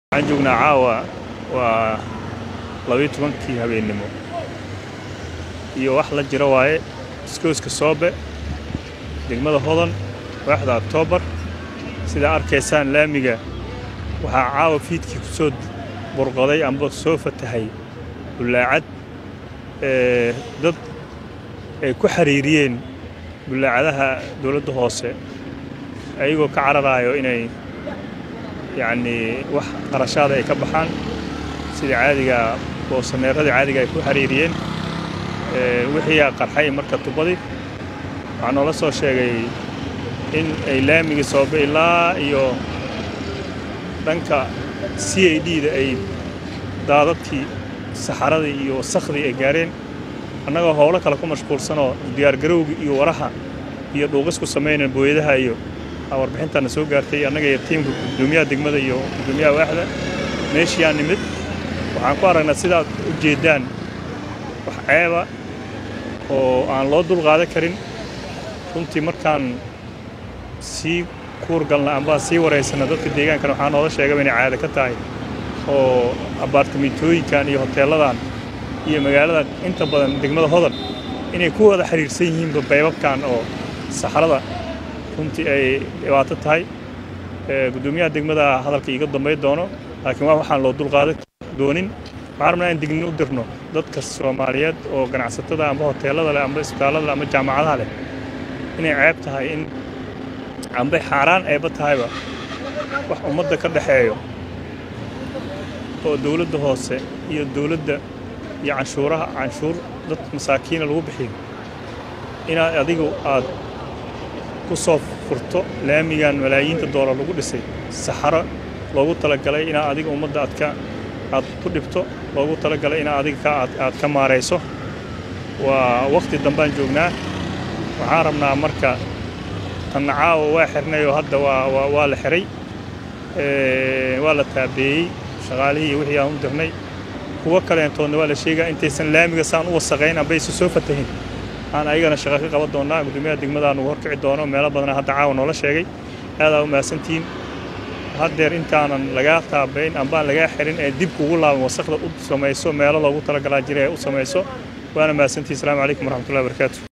waxaan joognaa caawa waa labayo tobankii habeennimo iyo wax la jira waaye iskooska soobe degmada hodan waaxda oktoobar sidaa arkaysaan laamiga waxaa caawa fiidkii ku soo burqaday amba soo fatahay bullaacad ee dad ay ku xiriiriyeen bullaacadaha dowladda hoose ayagoo ka cararaayo inay yacnii wax qarashaada ay ka baxaan sida caadiga boosaneeradii caadiga ay ku xiriiriyeen wixiiyaa qarxay marka tubadii waxaa noola soo sheegay in ay laamigii soobe ilaa iyo dhanka c a d da ay daadadkii saxaradii iyo wasakhdii ay gaareen annagoo howlo kale ku mashquulsanoo diyaargarowgii iyo waraha iyo dhuuqis ku samaynayn booyadaha iyo warbixintaana soo gaartay annaga iyo tiimka gudoomiyaha degmada iyo gudoomiyaha waaxda meeshiyaa nimid waxaan ku aragnaa sidaad u jeeddaan wax ceeba oo aan loo dulqaadan karin runtii markaan sii kuurgalna amba sii waraysanna dadka deegaankana waxaa noola sheegaba inay caada ka tahay oo abaartamentooyinkan iyo hoteelladan iyo magaalada inta badan degmada hodan inay ku wada xiriirsan yihiinba baybabkan oo saxrada runtii ay dhibaato tahay gudoomiyaha degmada hadalka iiga dambay doono laakiin waa waxaan loo dulqaadan doonin waxaan rabnaa in dignin u dirno dadka soomaaliyeed oo ganacsatada amba hoteellada leh amba isbitaallada leh amba jaamacadaha leh inay ceeb tahay in ambay xaaraan eeba tahayba wax ummadda ka dhexeeyo oo dowladda hoose iyo dowladda iyo canshuuraha canshuur dad masaakiina lagu bixiyo inaad adigu aad ku soo furto laamigan malaayiinta doolar lagu dhisay saxaro loogu talagalay inaad adiga ummadda aad ka aad ku dhibto loogu talagalay inaad adiga aad ka maarayso waa wakhti dambaan joognaa waxaan rabnaa marka tanna caawa waa xirnayoo hadda waa waa la xiray waa la taabeeyey shaqaalihii iyo wixii aan u dirnay kuwo kaleentoodna waa la sheegaa intaysan laamiga saan u wasaqayn ambaysa soo fatahin aan ayagana shaqo ka qaban doonnaa gudoomiyaha degmadaa nugu horkici doono meelo badana hadda caawa noola sheegay aadaa u mahadsantihiin haddeer intaanan lagaa taabayn ambaan lagaa xirin ee dib kugu laaban wasaqda u samayso meelo loogu talagalaa jira ee u samayso waana mahadsantihin asalaamu calaykum waraxmatullahi barakaatu